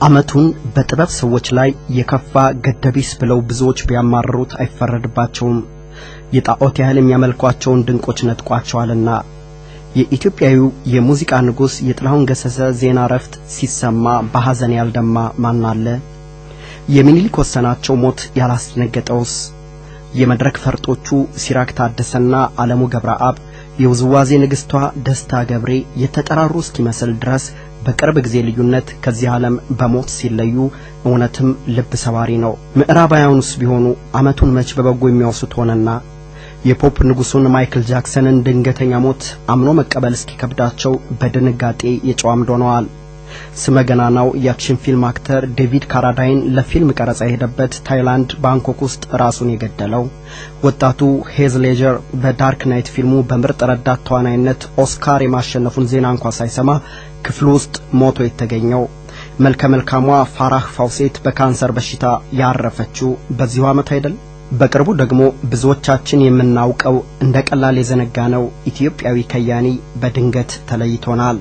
ዓመቱን በጥበብ ሰዎች ላይ የከፋ ገደቢስ ብለው ብዙዎች ቢያማርሩት አይፈረድባቸውም። የጣዖት ያህል የሚያመልኳቸውን ድንቆች ነጥቋቸዋልና። የኢትዮጵያዊው የሙዚቃ ንጉሥ የጥላሁን ገሰሰ ዜና እረፍት ሲሰማ በሐዘን ያልደማ ማን አለ? የሚኒሊክ ወሰናቸው ሞት ያላስደነገጠውስ? የመድረክ ፈርጦቹ ሲራክ ታደሰና ዓለሙ ገብረአብ የውዝዋዜ ንግሥቷ ደስታ ገብሬ የተጠራሩ እስኪመስል ድረስ በቅርብ ጊዜ ልዩነት ከዚህ ዓለም በሞት ሲለዩ እውነትም ልብ ሰባሪ ነው። ምዕራባውያኑስ ቢሆኑ ዓመቱን መች በበጎ የሚያወሱት ሆነና የፖፕ ንጉሡን ማይክል ጃክሰንን ድንገተኛ ሞት አምኖ መቀበል እስኪከብዳቸው በድንጋጤ የጨዋምድ ሆነዋል። ስመ ገናናው የአክሽን ፊልም አክተር ዴቪድ ካራዳይን ለፊልም ቀረጻ የሄደበት ታይላንድ ባንኮክ ውስጥ ራሱን የገደለው ወጣቱ ሄዝ ሌጀር በዳርክ ናይት ፊልሙ በምርጥ ረዳት ተዋናይነት ኦስካር የማሸነፉን ዜና እንኳ ሳይሰማ ክፍሉ ውስጥ ሞቶ የተገኘው መልከ መልካሟ ፋራህ ፋውሴት በካንሰር በሽታ ያረፈችው በዚሁ ዓመት አይደል? በቅርቡ ደግሞ ብዙዎቻችን የምናውቀው እንደ ቀላል የዘነጋነው ኢትዮጵያዊ ከያኒ በድንገት ተለይቶናል።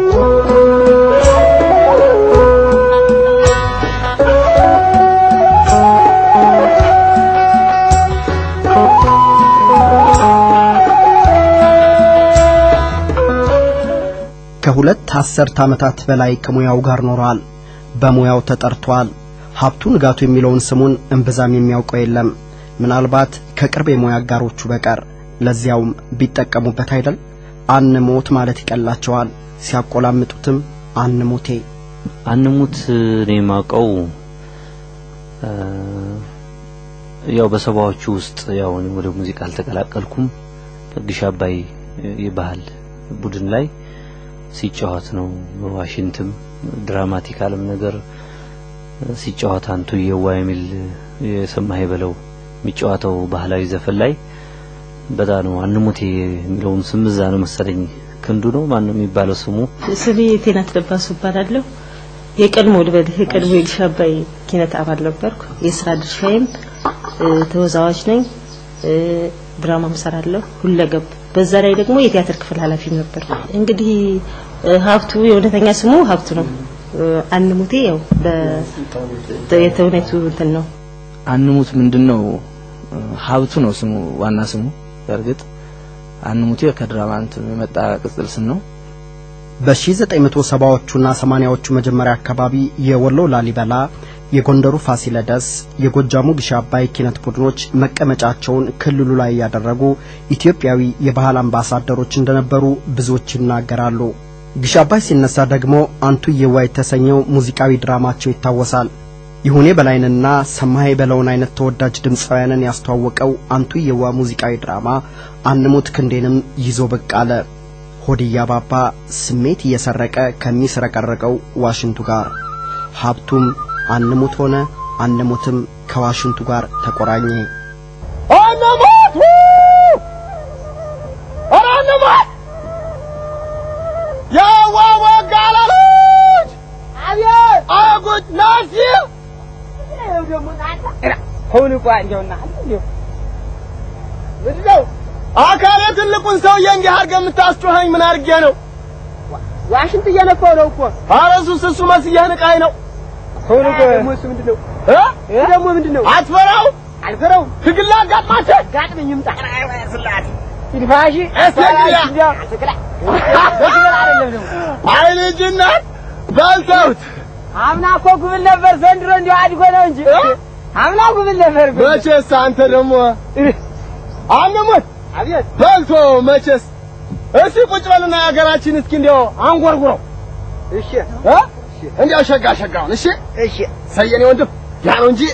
ከሁለት አስርት ዓመታት በላይ ከሙያው ጋር ኖሯል። በሙያው ተጠርቷል። ሀብቱ ንጋቱ የሚለውን ስሙን እምብዛም የሚያውቀው የለም፣ ምናልባት ከቅርብ የሙያ አጋሮቹ በቀር። ለዚያውም ቢጠቀሙበት አይደል አንሞት ማለት ይቀላቸዋል። ሲያቆላምጡትም አንሙቴ አንሙት እኔ የማውቀው ያው በሰባዎቹ ውስጥ ያው እኔ ወደ ሙዚቃ አልተቀላቀልኩም። ግሽ አባይ የባህል ቡድን ላይ ሲጫወት ነው። በዋሽንትም ድራማቲካልም ነገር ሲጫወት አንቱ የዋ የሚል የሰማህ በለው የሚጫወተው ባህላዊ ዘፈን ላይ በጣም ነው አንሙቴ የሚለውን ስም እዛ ነው መሰለኝ ክንዱ ነው ማን ነው የሚባለው ስሙ ስሜ ቴናት ለባሱ እባላለሁ። የቀድሞ ልበልህ የቀድሞ የግሽ አባይ ኪነት አባል ነበርኩ። የስራ ድርሻዬም ተወዛዋዥ ነኝ፣ ድራማም ሰራለሁ፣ ሁለገብ በዛ ላይ ደግሞ የቲያትር ክፍል ኃላፊ ነበር። እንግዲህ ሀብቱ የእውነተኛ ስሙ ሀብቱ ነው። አንሙቴ ያው በየተውኔቱ እንትን ነው። አንሙት ምንድነው? ሀብቱ ነው ስሙ ዋና ስሙ። በእርግጥ አንሙቴ ከድራማ እንትን የመጣ ቅጽል ስም ነው። በ1970ዎቹና 80ዎቹ መጀመሪያ አካባቢ የወሎ ላሊበላ፣ የጎንደሩ ፋሲለደስ፣ የጎጃሙ ግሽ አባይ ኪነት ቡድኖች መቀመጫቸውን ክልሉ ላይ ያደረጉ ኢትዮጵያዊ የባህል አምባሳደሮች እንደነበሩ ብዙዎች ይናገራሉ። ግሽ አባይ ሲነሳ ደግሞ አንቱ የዋ የተሰኘው ሙዚቃዊ ድራማቸው ይታወሳል። ይሁኔ በላይንና ሰማይ በለውን አይነት ተወዳጅ ድምፃውያንን ያስተዋወቀው አንቱ የዋ ሙዚቃዊ ድራማ አንሙት ክንዴንም ይዞ ብቅ አለ። ሆድያ ባባ ስሜት እየሰረቀ ከሚስረቀረቀው ዋሽንቱ ጋር ሀብቱም አንሙት ሆነ። አንሙትም ከዋሽንቱ ጋር ተቆራኘ። አንሙት ኧረ አንሙት የዋወጋለሎች አቤት አጉት ናሲ ሁን እኮ እንደውና ምንድን ነው አካሌ ትልቁን ሰውዬ እንዲህ አድርገህ የምታስጮኸኝ ምን አድርጌ ነው? ዋሽንት እየነፋው ነው እኮ። ኧረ እሱስ እሱ መስዬህ ንቃኝ ነው። ሁን እኮ ደግሞ እሱ ምንድን ነው እ ደግሞ ምንድን ነው? አትፈራው? አልፈራውም። ትግል ላጋጥማቸው ጋጥመኝ ይምጣ ስላት ይድፋሽ አይ ልጅነት በልተውት አምና እኮ ጉብል ነበር፣ ዘንድሮ እንዲሁ አድጎ ነው እንጂ አምና ጉብል ነበር። መቼስ አንተ ደግሞ አንሙት አቤት በልቶ መቼስ እስቲ ቁጭ በልና የሀገራችን እስኪ እንዲያው አንጎርጉረው። እሺ እ እንዲያው ሸጋ ሸጋውን እሺ እሺ ሰየኔ ወንድም ያ ነው እንጂ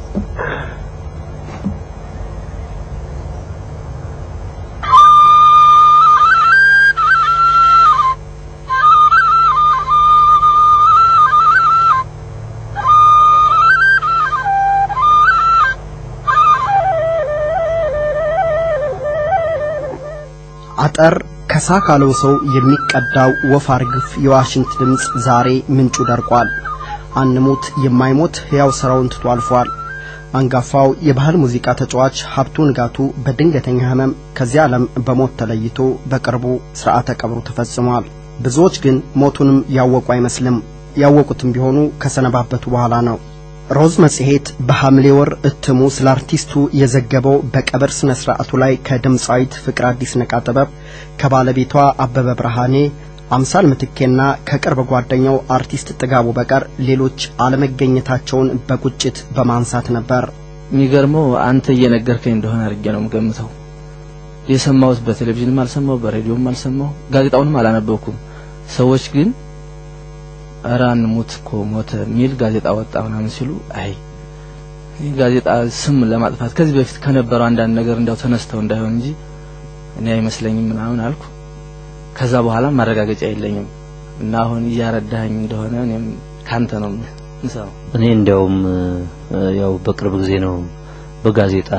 አጠር ከሳ ካለው ሰው የሚቀዳው ወፍ አርግፍ የዋሽንት ድምፅ ዛሬ ምንጩ ደርቋል። አንሙት የማይሞት ሕያው ሥራውን ትቶ አልፏል። አንጋፋው የባህል ሙዚቃ ተጫዋች ሀብቱ ንጋቱ በድንገተኛ ሕመም ከዚህ ዓለም በሞት ተለይቶ በቅርቡ ሥርዓተ ቀብሩ ተፈጽሟል። ብዙዎች ግን ሞቱንም ያወቁ አይመስልም። ያወቁትም ቢሆኑ ከሰነባበቱ በኋላ ነው። ሮዝ መጽሔት በሐምሌ ወር እትሙ ስለ አርቲስቱ የዘገበው በቀብር ስነ ስርዓቱ ላይ ከድምፃዊት ፍቅር አዲስ ነቃ ጥበብ ከባለቤቷ አበበ ብርሃኔ አምሳል ምትኬና ከቅርብ ጓደኛው አርቲስት ጥጋቡ በቀር ሌሎች አለመገኘታቸውን በቁጭት በማንሳት ነበር። የሚገርመው አንተ እየነገርከኝ እንደሆነ አድርጌ ነው የምገምተው። የሰማሁት በቴሌቪዥንም አልሰማሁ፣ በሬዲዮም አልሰማሁ፣ ጋዜጣውንም አላነበብኩም። ሰዎች ግን ኧረ አንሙት እኮ ሞተ የሚል ጋዜጣ ወጣ ምናምን ሲሉ አይ ይህ ጋዜጣ ስም ለማጥፋት ከዚህ በፊት ከነበረው አንዳንድ ነገር እንዳው ተነስተው እንዳይሆን እንጂ እኔ አይመስለኝም ምናምን አልኩ። ከዛ በኋላ ማረጋገጫ የለኝም እና አሁን እያረዳኸኝ እንደሆነ እኔም ካንተ ነው ምሰው እኔ እንዲያውም ያው በቅርብ ጊዜ ነው በጋዜጣ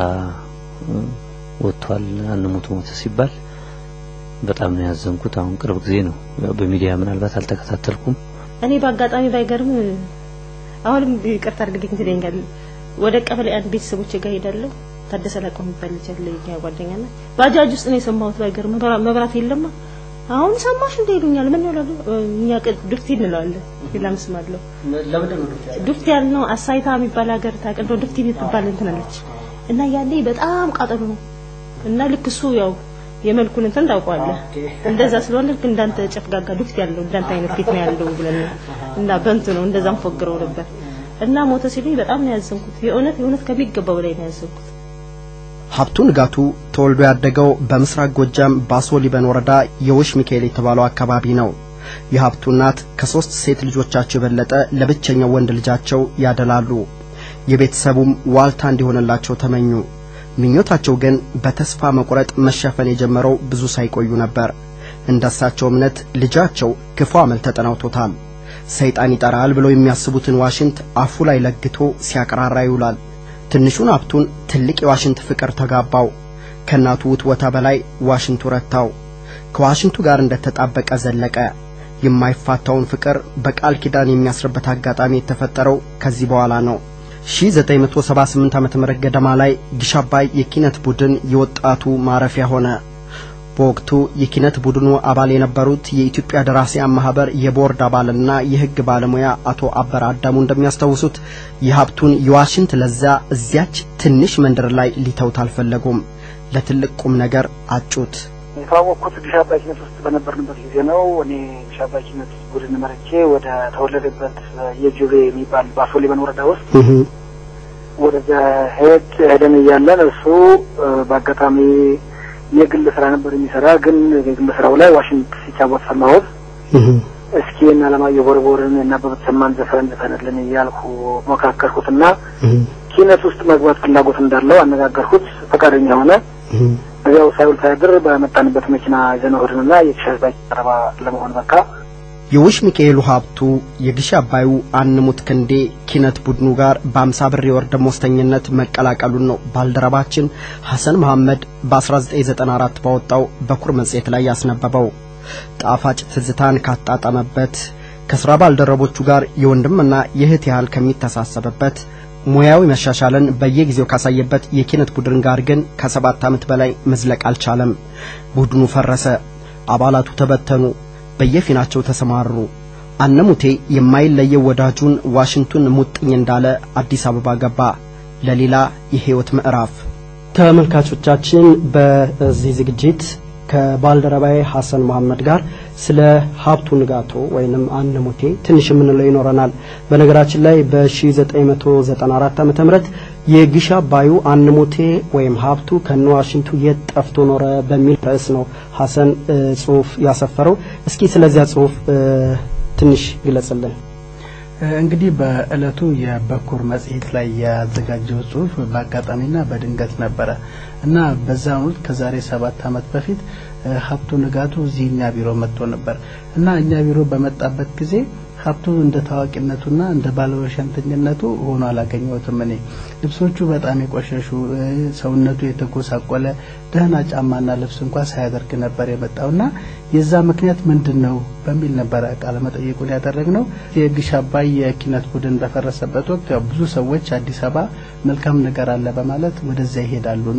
ወጥቷል አንሙት ሞተ ሲባል በጣም ነው ያዘንኩት። አሁን ቅርብ ጊዜ ነው ያው በሚዲያ ምናልባት አልተከታተልኩም። እኔ በአጋጣሚ ባይገርም አሁንም ይቅርታ አድርግልኝ ትለኛል። ወደ ቀበሌ አንድ ቤተሰቦች ጋር ሄዳለሁ። ታደሰ ላቀው የሚባል ልጅ አለ የኛ ጓደኛና ባጃጅ ውስጥ ነው የሰማሁት። ባይገርም መብራት የለማ አሁን ሰማሽ እንደ ይሉኛል። ምን ይላሉ? እኛ ዱፍቲ እንለዋለን። ሌላም ስም አለው። ዱፍቲ ያልነው አሳይታ የሚባል ሀገር ታውቅ እንደው ዱፍቲ የምትባል እንትን አለች እና ያኔ በጣም ቃጠሎ ነው እና ልክ እሱ ያው የመልኩን እንትን ታውቀዋለህ። እንደዛ ስለሆነ ልክ እንዳንተ ጨፍጋጋ ዱፍት ያለው እንዳንተ አይነት ፊት ነው ያለው ብለን እና በንቱ ነው እንደዛም ፎግረው ነበር እና ሞተ ሲሉኝ በጣም ነው ያዘንኩት። የእውነት የእውነት ከሚገባው በላይ ነው ያዘንኩት። ሀብቱ ንጋቱ ተወልዶ ያደገው በምስራቅ ጎጃም ባሶ ሊበን ወረዳ የውሽ ሚካኤል የተባለው አካባቢ ነው። የሀብቱ እናት ከሶስት ሴት ልጆቻቸው የበለጠ ለብቸኛው ወንድ ልጃቸው ያደላሉ። የቤተሰቡም ዋልታ እንዲሆንላቸው ተመኙ። ምኞታቸው ግን በተስፋ መቁረጥ መሸፈን የጀመረው ብዙ ሳይቆዩ ነበር። እንደሳቸው እምነት ልጃቸው ክፉ አመል ተጠናውቶታል። ሰይጣን ይጠራል ብለው የሚያስቡትን ዋሽንት አፉ ላይ ለግቶ ሲያቀራራ ይውላል። ትንሹን ሀብቱን ትልቅ የዋሽንት ፍቅር ተጋባው። ከእናቱ ውትወታ በላይ ዋሽንቱ ረታው። ከዋሽንቱ ጋር እንደተጣበቀ ዘለቀ። የማይፋታውን ፍቅር በቃል ኪዳን የሚያስርበት አጋጣሚ የተፈጠረው ከዚህ በኋላ ነው። 1978 ዓመተ ምህረት ገደማ ላይ ግሽ አባይ የኪነት ቡድን የወጣቱ ማረፊያ ሆነ። በወቅቱ የኪነት ቡድኑ አባል የነበሩት የኢትዮጵያ ደራሲያን ማህበር የቦርድ አባልና የሕግ ባለሙያ አቶ አበረ አዳሙ እንደሚያስታውሱት የሀብቱን የዋሽንት ለዛ እዚያች ትንሽ መንደር ላይ ሊተውት አልፈለጉም። ለትልቅ ቁም ነገር አጩት። የተዋወቅኩት ግሽ አባይ ኪነት ውስጥ በነበርንበት ጊዜ ነው። እኔ ግሽ አባይ ኪነት ቡድን መርቼ ወደ ተወለደበት የጁቤ የሚባል ባሶ ሊበን ወረዳ ውስጥ ወደዚያ ሄድ ሄደን እያለን እሱ በአጋጣሚ የግል ስራ ነበር የሚሰራ። ግን የግል ስራው ላይ ዋሽንት ሲጫወት ሰማሁት። እስኪ እና አለማየሁ ቦርቦርን እና አበበ ተሰማን ዘፈን ዘፈንልን እያልኩ ሞካከርኩትና ኪነት ውስጥ መግባት ፍላጎት እንዳለው አነጋገርኩት። ፈቃደኛ ሆነ። እዚያው ሳይውል ሳያድር በመጣንበት መኪና ይዘነው ሄድንና የግሽ አባይ ቀረባ ለመሆን በቃ የውሽ ሚካኤሉ ሀብቱ የግሽ አባዩ አንሙት ክንዴ ኪነት ቡድኑ ጋር በአምሳ ብር የወር ደመወዝተኝነት መቀላቀሉን ነው ባልደረባችን ሐሰን መሐመድ በ1994 ባወጣው በኩር መጽሔት ላይ ያስነበበው። ጣፋጭ ትዝታን ካጣጠመበት ከሥራ ባልደረቦቹ ጋር የወንድምና የእህት ያህል ከሚተሳሰብበት ሙያዊ መሻሻልን በየጊዜው ካሳየበት የኪነት ቡድን ጋር ግን ከሰባት ዓመት በላይ መዝለቅ አልቻለም። ቡድኑ ፈረሰ። አባላቱ ተበተኑ። በየፊናቸው ተሰማሩ። አነሙቴ የማይለየው ወዳጁን ዋሽንቱን ሙጥኝ እንዳለ አዲስ አበባ ገባ ለሌላ የህይወት ምዕራፍ። ተመልካቾቻችን በዚህ ዝግጅት ከባልደረባዬ ሐሰን መሐመድ ጋር ስለ ሀብቱ ንጋቶ ወይንም አነሙቴ ትንሽ የምንለው ይኖረናል። በነገራችን ላይ በ1994 ዓመተ ምህረት የግሽ አባዩ አንሙቴ ወይም ሀብቱ ከነ ዋሽንቱ የት ጠፍቶ ኖረ በሚል ርዕስ ነው ሐሰን ጽሁፍ ያሰፈረው። እስኪ ስለዚያ ጽሁፍ ትንሽ ግለጽልን። እንግዲህ በእለቱ የበኩር መጽሔት ላይ ያዘጋጀው ጽሁፍ በአጋጣሚና በድንገት ነበረ እና በዛን ወቅት ከዛሬ ሰባት ዓመት በፊት ሀብቱ ንጋቱ እዚህ እኛ ቢሮ መጥቶ ነበር እና እኛ ቢሮ በመጣበት ጊዜ ሀብቱ እንደ ታዋቂነቱና እንደ ባለወሸንተኝነቱ ሆኖ አላገኘሁትም። እኔ ልብሶቹ በጣም የቆሸሹ፣ ሰውነቱ የተጎሳቆለ ደህና ጫማና ልብስ እንኳ ሳያደርግ ነበር የመጣውና የዛ ምክንያት ምንድን ነው በሚል ነበረ ቃለ መጠይቁን ያደረግነው። የግሽ አባይ የኪነት ቡድን በፈረሰበት ወቅት ያው ብዙ ሰዎች አዲስ አበባ መልካም ነገር አለ በማለት ወደዚያ ይሄዳሉና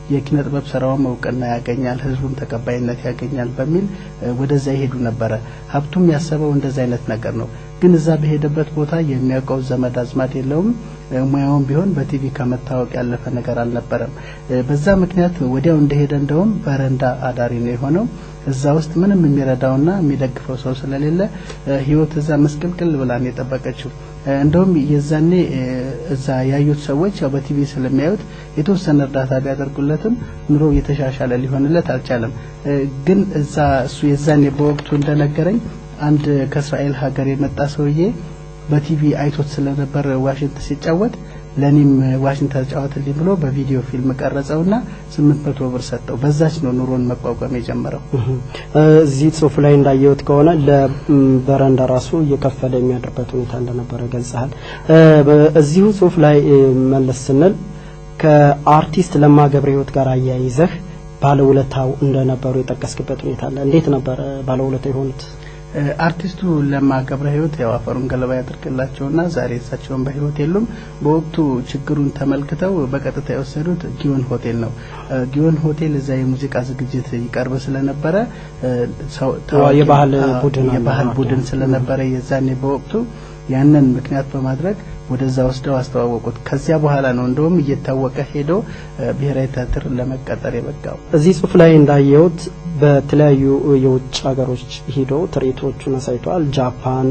የኪነ ጥበብ ስራውም እውቅና ያገኛል፣ ህዝቡም ተቀባይነት ያገኛል በሚል ወደዛ ይሄዱ ነበረ። ሀብቱም ያሰበው እንደዛ አይነት ነገር ነው። ግን እዛ በሄደበት ቦታ የሚያውቀው ዘመድ አዝማድ የለውም። ሙያውም ቢሆን በቲቪ ከመታወቅ ያለፈ ነገር አልነበረም። በዛ ምክንያት ወዲያው እንደሄደ እንደውም በረንዳ አዳሪ ነው የሆነው። እዛ ውስጥ ምንም የሚረዳውና የሚደግፈው ሰው ስለሌለ ህይወት እዛ መስቀልቅል ብላ ነው የጠበቀችው። እንደውም የዛኔ እዛ ያዩት ሰዎች ያው በቲቪ ስለሚያዩት የተወሰነ እርዳታ ቢያደርጉለትም ኑሮ የተሻሻለ ሊሆንለት አልቻለም። ግን እዛ እሱ የዛኔ በወቅቱ እንደነገረኝ አንድ ከእስራኤል ሀገር የመጣ ሰውዬ በቲቪ አይቶት ስለነበር ዋሽንት ሲጫወት ለኔም ዋሽንት ተጫወትልኝ ብሎ በቪዲዮ ፊልም ቀረጸውና ስምንት መቶ ብር ሰጠው። በዛች ነው ኑሮን መቋቋም የጀመረው። እዚህ ጽሁፍ ላይ እንዳየሁት ከሆነ ለበረንዳ ራሱ እየከፈለ የሚያድርበት ሁኔታ እንደነበረ ገልጸሃል። እዚሁ ጽሁፍ ላይ መለስ ስንል ከአርቲስት ለማ ገብረ ህይወት ጋር አያይዘህ ባለውለታው እንደነበሩ የጠቀስክበት ሁኔታ አለ። እንዴት ነበረ ባለውለታ የሆኑት? አርቲስቱ ለማ ገብረ ህይወት ያው አፈሩን ገለባ ያድርግላቸውና ዛሬ እሳቸውን በህይወት የሉም። በወቅቱ ችግሩን ተመልክተው በቀጥታ የወሰዱት ጊዮን ሆቴል ነው። ጊዮን ሆቴል እዛ የሙዚቃ ዝግጅት ይቀርብ ስለነበረ የባህል ቡድን የባህል ቡድን ስለነበረ የዛኔ በወቅቱ ያንን ምክንያት በማድረግ ወደዛ ወስደው አስተዋወቁት። ከዚያ በኋላ ነው እንደውም እየታወቀ ሄዶ ብሔራዊ ቲያትር ለመቀጠር የበቃው። እዚህ ጽሁፍ ላይ እንዳየሁት በተለያዩ የውጭ ሀገሮች ሂዶ ትርኢቶቹን አሳይተዋል። ጃፓን፣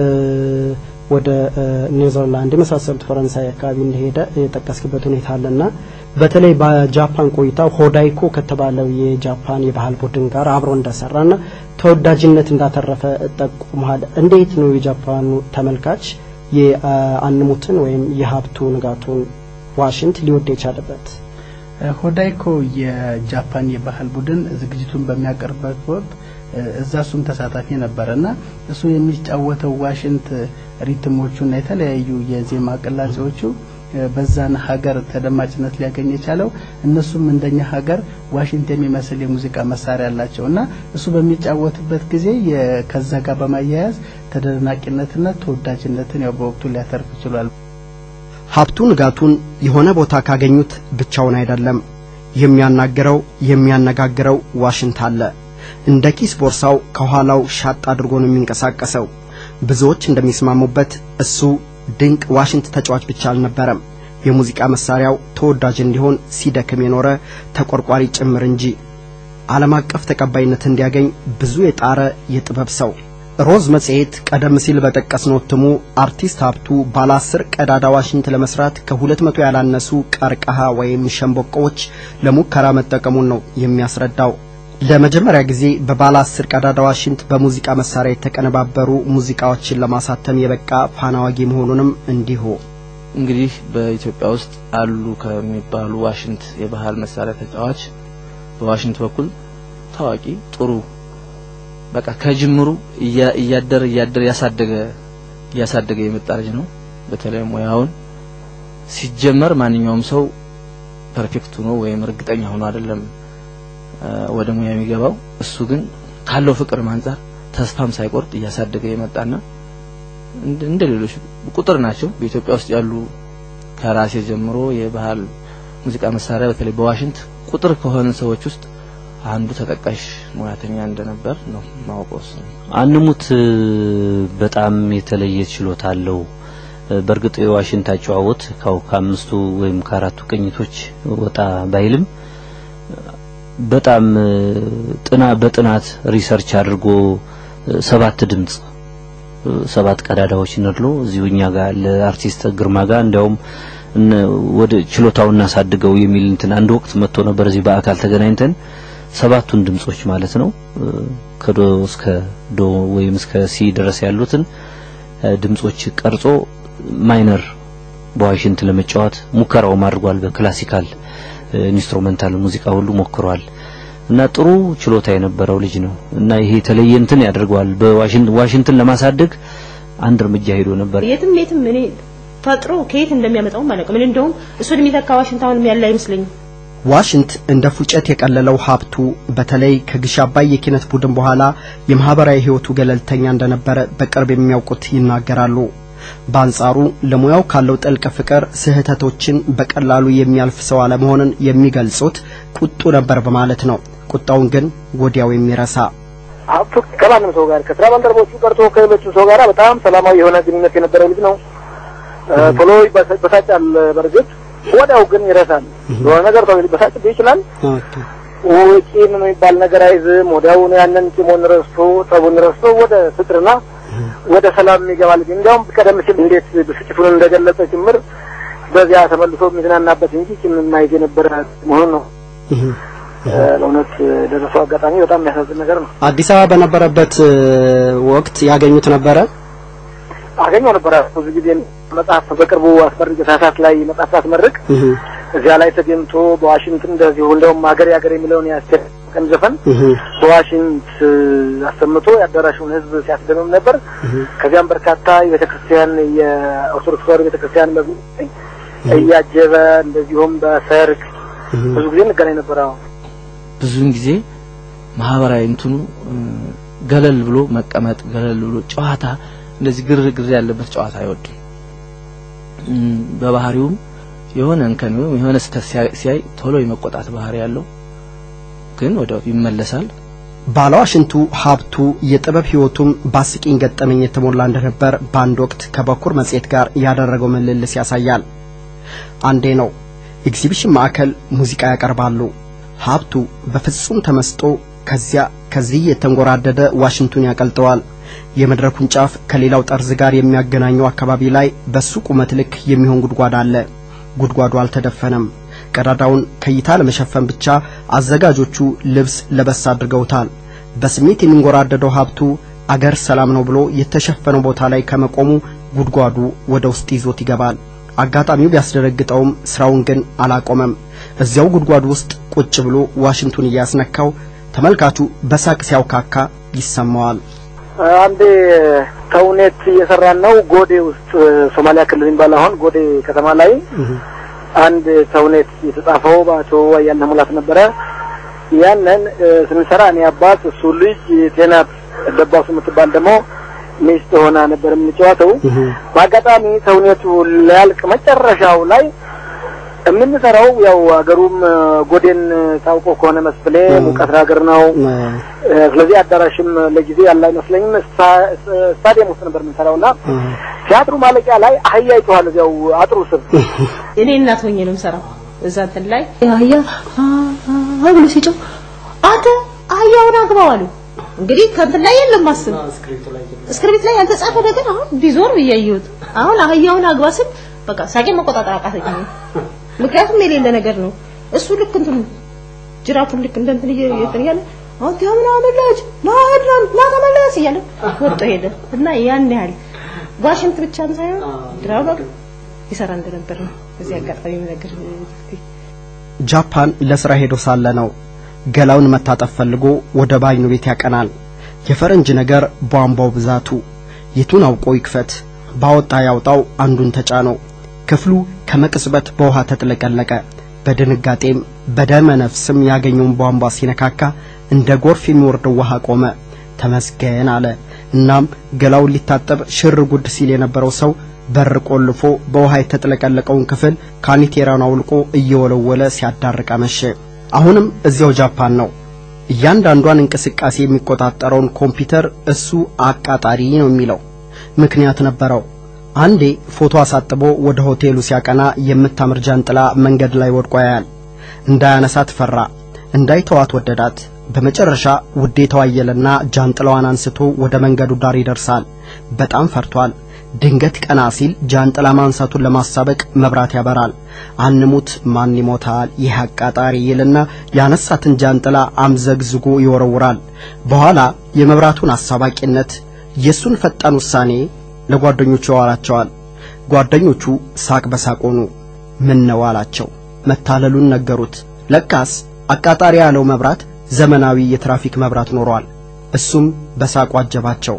ወደ ኔዘርላንድ የመሳሰሉት ፈረንሳይ አካባቢ እንደሄደ የጠቀስክበት ሁኔታ አለና በተለይ በጃፓን ቆይታው ሆዳይኮ ከተባለው የጃፓን የባህል ቡድን ጋር አብሮ እንደሰራና ተወዳጅነት እንዳተረፈ ጠቁመሃል። እንዴት ነው የጃፓኑ ተመልካች የአንሙትን ወይም የሀብቱ ንጋቱን ዋሽንት ሊወድ የቻለበት? ሆዳይኮ የጃፓን የባህል ቡድን ዝግጅቱን በሚያቀርብበት ወቅት እዛ እሱም ተሳታፊ ነበረና እሱ የሚጫወተው ዋሽንት ሪትሞቹና የተለያዩ የዜማ ቅላጼዎቹ በዛን ሀገር ተደማጭነት ሊያገኝ የቻለው እነሱም እንደኛ ሀገር ዋሽንት የሚመስል የሙዚቃ መሳሪያ አላቸው እና እሱ በሚጫወትበት ጊዜ ከዛ ጋር በማያያዝ ተደናቂነትና ተወዳጅነትን ያው በወቅቱ ሊያተርፍ ችሏል። ሀብቱ ንጋቱን የሆነ ቦታ ካገኙት ብቻውን አይደለም የሚያናግረው የሚያነጋግረው ዋሽንት አለ። እንደ ኪስ ቦርሳው ከኋላው ሻጥ አድርጎ ነው የሚንቀሳቀሰው። ብዙዎች እንደሚስማሙበት እሱ ድንቅ ዋሽንት ተጫዋች ብቻ አልነበረም። የሙዚቃ መሳሪያው ተወዳጅ እንዲሆን ሲደክም የኖረ ተቆርቋሪ ጭምር እንጂ ዓለም አቀፍ ተቀባይነት እንዲያገኝ ብዙ የጣረ የጥበብ ሰው። ሮዝ መጽሔት ቀደም ሲል በጠቀስነው እትሙ አርቲስት ሀብቱ ባለ አስር ቀዳዳ ዋሽንት ለመስራት ከሁለት መቶ ያላነሱ ቀርቀሃ ወይም ሸምበቆዎች ለሙከራ መጠቀሙን ነው የሚያስረዳው። ለመጀመሪያ ጊዜ በባለ አስር ቀዳዳ ዋሽንት በሙዚቃ መሳሪያ የተቀነባበሩ ሙዚቃዎችን ለማሳተም የበቃ ፋናዋጊ መሆኑንም እንዲሁ እንግዲህ በኢትዮጵያ ውስጥ አሉ ከሚባሉ ዋሽንት የባህል መሳሪያ ተጫዋች በዋሽንት በኩል ታዋቂ ጥሩ በቃ ከጅምሩ እያደረ እያደረ ያሳደገ እያሳደገ የመጣ ልጅ ነው። በተለይ ሙያውን ሲጀመር ማንኛውም ሰው ፐርፌክት ሆኖ ወይም እርግጠኛ ሆኖ አይደለም ወደ ሙያ የሚገባው። እሱ ግን ካለው ፍቅር አንጻር ተስፋም ሳይቆርጥ እያሳደገ የመጣና እንደ ሌሎች ቁጥር ናቸው በኢትዮጵያ ውስጥ ያሉ ከራሴ ጀምሮ የባህል ሙዚቃ መሳሪያ በተለይ በዋሽንት ቁጥር ከሆነ ሰዎች ውስጥ አንዱ ተጠቃሽ ሙያተኛ እንደነበር ነው ማወቀው። አንሙት በጣም የተለየ ችሎታ አለው። በእርግጥ የዋሽንት አጨዋወት ካው ከአምስቱ ወይም ከአራቱ ቅኝቶች ወጣ ባይልም በጣም ጥና በጥናት ሪሰርች አድርጎ ሰባት ድምጽ ሰባት ቀዳዳዎች ነድሎ እዚሁ እኛ ጋር ለአርቲስት ግርማ ጋር እንዲያውም ወደ ችሎታው እናሳድገው የሚል እንትን አንድ ወቅት መጥቶ ነበር እዚህ በአካል ተገናኝተን ሰባቱን ድምጾች ማለት ነው ከዶ እስከ ዶ ወይም እስከ ሲ ድረስ ያሉትን ድምጾች ቀርጾ ማይነር በዋሽንት ለመጫወት ሙከራውም አድርጓል። በክላሲካል ኢንስትሩሜንታል ሙዚቃ ሁሉ ሞክሯል እና ጥሩ ችሎታ የነበረው ልጅ ነው እና ይሄ የተለየ እንትን ያደርገዋል። በዋሽንት ዋሽንትን ለማሳደግ አንድ እርምጃ ሄዶ ነበር። የትም የትም እኔ ፈጥሮ ከየት እንደሚያመጣው ማለት ነው። ምን እንደውም እሱን የሚተካ ዋሽንት አሁንም ያለ አይመስለኝም። ዋሽንት እንደ ፉጨት የቀለለው ሀብቱ በተለይ ከግሽ አባይ የኪነት ቡድን በኋላ የማህበራዊ ህይወቱ ገለልተኛ እንደነበረ በቅርብ የሚያውቁት ይናገራሉ። በአንጻሩ ለሙያው ካለው ጥልቅ ፍቅር ስህተቶችን በቀላሉ የሚያልፍ ሰው አለመሆንን የሚገልጹት ቁጡ ነበር በማለት ነው። ቁጣውን ግን ወዲያው የሚረሳ ሀብቱ ከማንም ሰው ጋር ከስራ ባልደረቦቹ ቀርቶ ከሌሎቹ ሰው ጋር በጣም ሰላማዊ የሆነ ግንኙነት የነበረው ልጅ ነው። ቶሎ ይበሳጫል። በእርግጥ ወዲያው ግን ይረሳል። የሆነ ነገር ቶሎ ሊበሳጭብህ ይችላል። ቂም የሚባል ነገር አይዝም። ወዲያውኑ ያንን ቂሙን ረስቶ ጠቡን ረስቶ ወደ ፍቅርና ወደ ሰላም ይገባል። እንዲያውም ቀደም ሲል እንዴት ብስጭቱን እንደገለጸ ጭምር በዚያ ተመልሶ የሚዝናናበት እንጂ ቂም የማይዝ የነበረ መሆኑን ነው። ለእውነት ደረሰው አጋጣሚ በጣም የሚያሳዝን ነገር ነው። አዲስ አበባ በነበረበት ወቅት ያገኙት ነበረ? አገኘው ነበረ ብዙ ጊዜ መጽሐፍ በቅርቡ አስመርቅ ታህሳስ ላይ መጽሐፍ አስመርቅ እዚያ ላይ ተገኝቶ በዋሽንግተን እንደዚሁ እንደውም ሀገር ሀገር የሚለውን የአስቴር ቀን ዘፈን በዋሽንት አሰምቶ የአዳራሹን ሕዝብ ሲያስደምም ነበር። ከዚያም በርካታ የቤተ ክርስቲያን የኦርቶዶክስ ተዋሕዶ ቤተ ክርስቲያን መዝሙር እያጀበ እንደዚሁም በሰርግ ብዙ ጊዜ እንገናኝ ነበር። አሁን ብዙውን ጊዜ ማህበራዊ እንትኑ ገለል ብሎ መቀመጥ፣ ገለል ብሎ ጨዋታ፣ እንደዚህ ግርግር ያለበት ጨዋታ አይወድም። በባህሪውም የሆነ እንከን ወይም የሆነ ስህተት ሲያይ ቶሎ የመቆጣት ባህሪ ያለው ግን ወዲያው ይመለሳል። ባለዋሽንቱ ሀብቱ የጥበብ ህይወቱም በአስቂኝ ገጠመኝ የተሞላ እንደነበር በአንድ ወቅት ከበኩር መጽሔት ጋር ያደረገው ምልልስ ያሳያል። አንዴ ነው ኤግዚቢሽን ማዕከል ሙዚቃ ያቀርባሉ። ሀብቱ በፍጹም ተመስጦ ከዚያ ከዚህ የተንጎራደደ ዋሽንቱን ያቀልጠዋል። የመድረኩን ጫፍ ከሌላው ጠርዝ ጋር የሚያገናኘው አካባቢ ላይ በሱ ቁመት ልክ የሚሆን ጉድጓድ አለ። ጉድጓዱ አልተደፈነም። ቀዳዳውን ከእይታ ለመሸፈን ብቻ አዘጋጆቹ ልብስ ለበስ አድርገውታል። በስሜት የሚንጎራደደው ሀብቱ አገር ሰላም ነው ብሎ የተሸፈነው ቦታ ላይ ከመቆሙ ጉድጓዱ ወደ ውስጥ ይዞት ይገባል። አጋጣሚው ቢያስደነግጠውም ስራውን ግን አላቆመም። እዚያው ጉድጓዱ ውስጥ ቁጭ ብሎ ዋሽንቱን እያስነካው ተመልካቹ በሳቅ ሲያውካካ ይሰማዋል። አንዴ ተውኔት እየሰራን ነው ጎዴ ውስጥ ሶማሊያ ክልል የሚባል አሁን ጎዴ ከተማ ላይ አንድ ተውኔት የተጻፈው በአቶ አያልነህ ሙላት ነበረ። ያንን ስንሰራ እኔ አባት እሱ ልጅ ቴናት ደባሱ የምትባል ደግሞ ሚስት ሆና ነበር የምንጫወተው። በአጋጣሚ ተውኔቱ ሊያልቅ መጨረሻው ላይ የምንሰራው ያው ሀገሩም ጎዴን ታውቆ ከሆነ መስፍሌ ሙቀት ሀገር ነው። ስለዚህ አዳራሽም ለጊዜ ያለ አይመስለኝም። ስታዲየም ውስጥ ነበር የምንሰራው እና ቲያትሩ ማለቂያ ላይ አህያ ይጮሃል እዚያው አጥሩ ስር። እኔ እናት ሆኜ ነው የምሰራው እዛ እንትን ላይ አህያ ብሎ ሲጮህ አንተ አህያውን አግባው አሉ። እንግዲህ ከእንትን ላይ የለም ማስብ እስክሪፕት ላይ ያልተጻፈ ነገር አሁን ቢዞር ብያየሁት አሁን አህያውን አግባ ስል በቃ ሳቄ መቆጣጠር አቃተኝ። ምክንያቱም የሌለ ነገር ነው። እሱ ልክ እንትን ጅራቱን ልክ እንደ እንትን እየትን እያለ አንተ ምናምን ልጅ ና ና ና ተመለስ እያለ ወጥቶ ሄደ እና ያን ያህል ዋሽንት ብቻም ሳይሆን ድራማ ይሰራ እንደነበር ነው። እዚህ አጋጣሚ ነገር ጃፓን ለስራ ሄዶ ሳለ ነው ገላውን መታጠብ ፈልጎ ወደ ባኞ ቤት ያቀናል። የፈረንጅ ነገር ቧንቧው ብዛቱ የቱን አውቆ ይክፈት ባወጣ ያውጣው አንዱን ተጫነው። ክፍሉ ከመቅጽበት በውሃ ተጥለቀለቀ። በድንጋጤም በደመ ነፍስም ያገኘውን ቧንቧ ሲነካካ እንደ ጎርፍ የሚወርደው ውሃ ቆመ። ተመስገን አለ። እናም ገላውን ሊታጠብ ሽር ጉድ ሲል የነበረው ሰው በር ቆልፎ በውሃ የተጥለቀለቀውን ክፍል ካኒቴራውን አውልቆ እየወለወለ ሲያዳርቅ አመሸ። አሁንም እዚያው ጃፓን ነው። እያንዳንዷን እንቅስቃሴ የሚቆጣጠረውን ኮምፒውተር እሱ አቃጣሪ ነው የሚለው ምክንያት ነበረው። አንዴ ፎቶ አሳጥቦ ወደ ሆቴሉ ሲያቀና የምታምር ጃንጥላ መንገድ ላይ ወድቆ ያያል። እንዳያነሳት ፈራ፣ እንዳይተዋት ወደዳት። በመጨረሻ ውዴታው አየለና ጃንጥላዋን አንስቶ ወደ መንገዱ ዳር ይደርሳል። በጣም ፈርቷል። ድንገት ቀና ሲል ጃንጥላ ማንሳቱን ለማሳበቅ መብራት ያበራል። አንሙት ማን ይሞታል ይህ አቃጣሪ ይልና ያነሳትን ጃንጥላ አምዘግዝጎ ይወረውራል። በኋላ የመብራቱን አሳባቂነት የሱን ፈጣን ውሳኔ ለጓደኞቹ ያዋራቸዋል። ጓደኞቹ ሳቅ በሳቅ ሆኑ። ምን ነው አላቸው። መታለሉን ነገሩት። ለካስ አቃጣሪ ያለው መብራት ዘመናዊ የትራፊክ መብራት ኖሯል። እሱም በሳቁ አጀባቸው።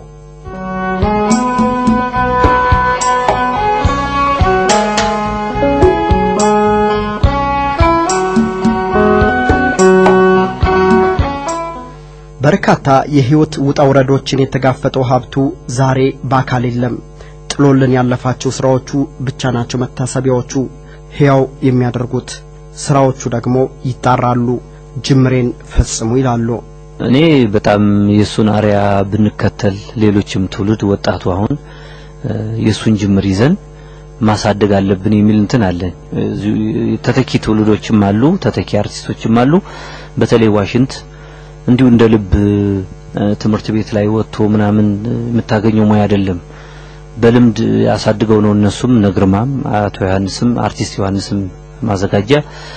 በርካታ የህይወት ውጣ ውረዶችን የተጋፈጠው ሀብቱ ዛሬ በአካል የለም። ጥሎልን ያለፋቸው ስራዎቹ ብቻ ናቸው መታሰቢያዎቹ ሕያው የሚያደርጉት። ስራዎቹ ደግሞ ይጣራሉ፣ ጅምሬን ፈጽሙ ይላሉ። እኔ በጣም የእሱን አርያ ብንከተል ሌሎችም ትውልድ ወጣቱ አሁን የእሱን ጅምር ይዘን ማሳደግ አለብን የሚል እንትን አለኝ። ተተኪ ትውልዶችም አሉ፣ ተተኪ አርቲስቶችም አሉ። በተለይ ዋሽንት እንዲሁ እንደ ልብ ትምህርት ቤት ላይ ወጥቶ ምናምን የምታገኘው ሙያ አይደለም። በልምድ ያሳድገው ነው። እነሱም ነግርማም አቶ ዮሐንስም አርቲስት ዮሐንስም ማዘጋጃ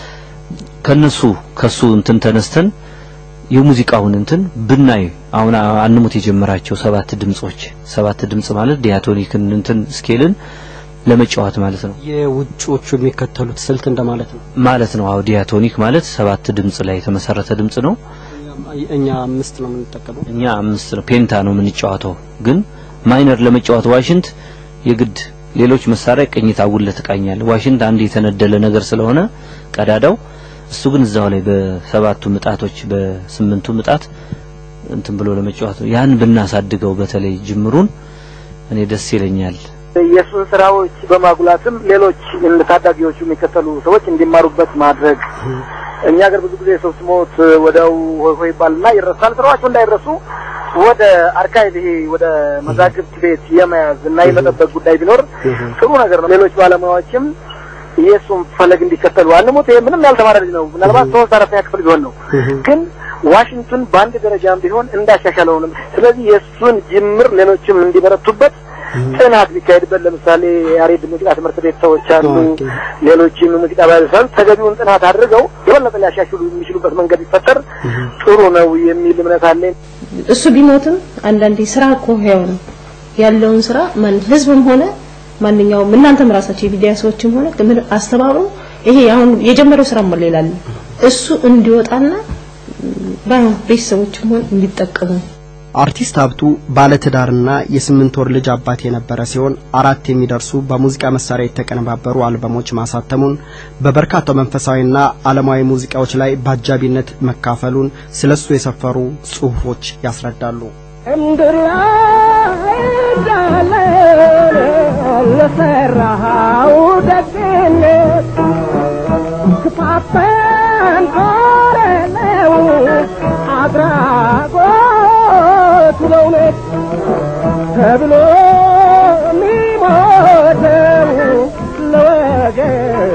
ከነሱ ከሱ እንትን ተነስተን የሙዚቃውን እንትን ብናይ አሁን አንሙት የጀመራቸው ሰባት ድምጾች ሰባት ድምጽ ማለት ዲያቶኒክን እንትን ስኬልን ለመጫወት ማለት ነው። የውጮቹ የሚከተሉት ስልት እንደማለት ነው ማለት ነው። አዎ ዲያቶኒክ ማለት ሰባት ድምጽ ላይ የተመሰረተ ድምጽ ነው። እኛ አምስት ነው የምንጠቀመው። እኛ አምስት ነው ፔንታ ነው የምንጫወተው። ግን ማይነር ለመጫወት ዋሽንት የግድ ሌሎች መሳሪያ ቅኝት አጉል ትቃኛል። ዋሽንት አንድ የተነደለ ነገር ስለሆነ ቀዳዳው እሱ ግን እዛው ላይ በሰባቱ ምጣቶች በስምንቱ ምጣት እንትን ብሎ ለመጫወት ነው። ያን ብናሳድገው በተለይ ጅምሩን እኔ ደስ ይለኛል። የእሱን ስራዎች በማጉላትም ሌሎች እንደ ታዳጊዎቹ የሚከተሉ ሰዎች እንዲማሩበት ማድረግ። እኛ ሀገር ብዙ ጊዜ ሰው ሲሞት ወዲያው ሆይ ሆይ ይባልና ይረሳል። ስራዎቹ እንዳይረሱ ወደ አርካይቭ ይሄ ወደ መዛግብት ቤት የመያዝ እና የመጠበቅ ጉዳይ ቢኖር ጥሩ ነገር ነው። ሌሎች ባለሙያዎችም የእሱን ፈለግ እንዲከተሉ አንሙት። ይሄ ምንም ያልተማረ ልጅ ነው። ምናልባት ሶስት አራተኛ ክፍል ቢሆን ነው ግን ዋሽንግተን በአንድ ደረጃም ቢሆን እንዳሻሻለው ነው። ስለዚህ የእሱን ጅምር ሌሎችም እንዲበረቱበት ጥናት ቢካሄድበት ለምሳሌ ያሬድ ሙዚቃ ትምህርት ቤት ሰዎች አሉ፣ ሌሎችም ሙዚቃ ባለሰብ ተገቢውን ጥናት አድርገው የበለጠ ሊያሻሽሉ የሚችሉበት መንገድ ቢፈጠር ጥሩ ነው የሚል እምነት አለኝ። እሱ ቢሞትም አንዳንዴ ስራ እኮ ህያው ነው ያለውን ስራ ማን ህዝብም ሆነ ማንኛውም እናንተም ራሳችሁ የሚዲያ ሰዎችም ሆነ ምን አስተባብሮ ይሄ አሁን የጀመረው ስራ ሞላ ይላል እሱ እንዲወጣና ባይሆን ቤተሰቦችም ሆነ እንዲጠቀሙ አርቲስት ሀብቱ ባለትዳርና የስምንት ወር ልጅ አባት የነበረ ሲሆን አራት የሚደርሱ በሙዚቃ መሳሪያ የተቀነባበሩ አልበሞች ማሳተሙን በበርካታ መንፈሳዊና ዓለማዊ ሙዚቃዎች ላይ በአጃቢነት መካፈሉን ስለሱ የሰፈሩ ጽሑፎች ያስረዳሉ። እምድር እንዳለ ለሰራኸው ደግነት ክፋትን ኦረለው አድራጎቱ ለእውነት ተብሎ የሚሞተው ለወገን